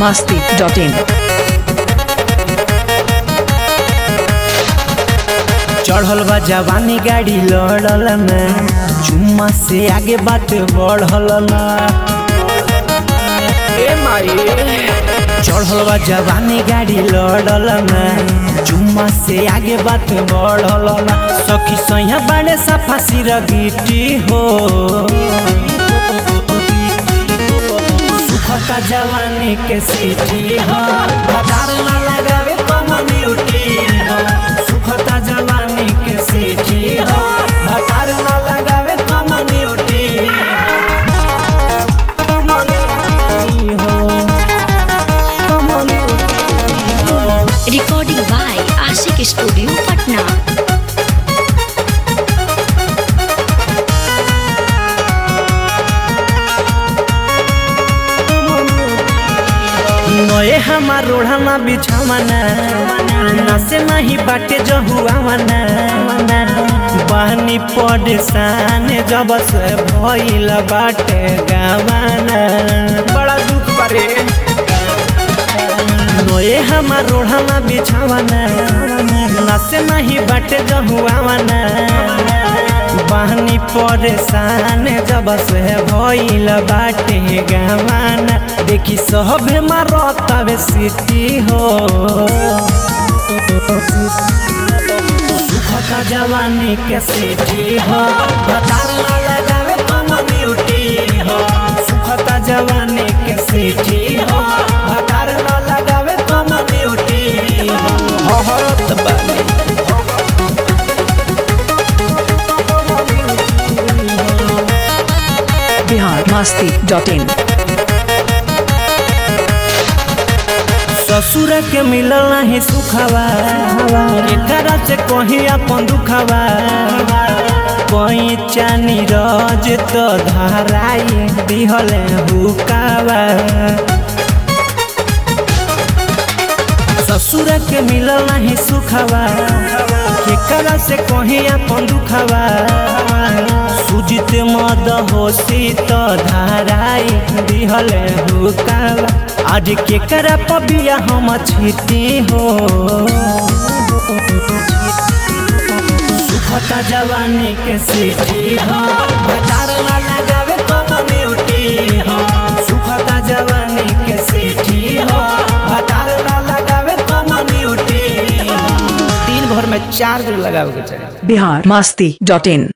masti.in. चढ़ल बा जवानी गाड़ी लड़ल ना चुम्मा से आगे बात बढ़ल ना ए माई चढ़ल बा जवानी गाड़ी लड़ल ना चुम्मा से आगे बात बढ़ल ना सखी सैया बाड़े सफा सिर गिटी हो सुखता जवानी के सीटी हो बाजार ना लगावे कम्युनिटी हो सुखता जवानी के सीटी हो बाजार ना लगावे community recording by Ashik Studio, Patna. नए हमार ओढ़ाना बिछावना नसे नहीं बाटे जहुआवना बहनी परेशान जब से भइल बाटे गावाना बड़ा दुख बारे नए हमार ओढ़ाना बिछावना नसे नहीं बाटे जहुआवना बहनी परेशान जब से भइल बाटे गावाना देखी सहबे मारतावे सिटी हो सुखता जवानी के सिटी हो बतार ना लगावे कम्युनिटी हो सुखता जवानी के सिटी हो बतार ना लगावे कम्युनिटी हो हरत बानी Bihar masti.in. ससुर के मिलल नहीं सुखवा एकरा से कहीं अपन दुखवा कहीं चानी रज तो धराई दिहल हुकावा ससुर के मिलल नहीं सुखवा केकरा से कहीं अपन दुखवा सुजित मद होशी तो धाराई दिहल हुकावा आज केकरा पबिया हम छिटी हो सुखता जवानी के सीटी हो बाजार ना लगावे कम्युनिटी हो सुखता जवानी के सीटी हो बाजार ना लगावे कम्युनिटी हो दिन भर में चार दिन लगावे के चाहिए Bihar masti.in.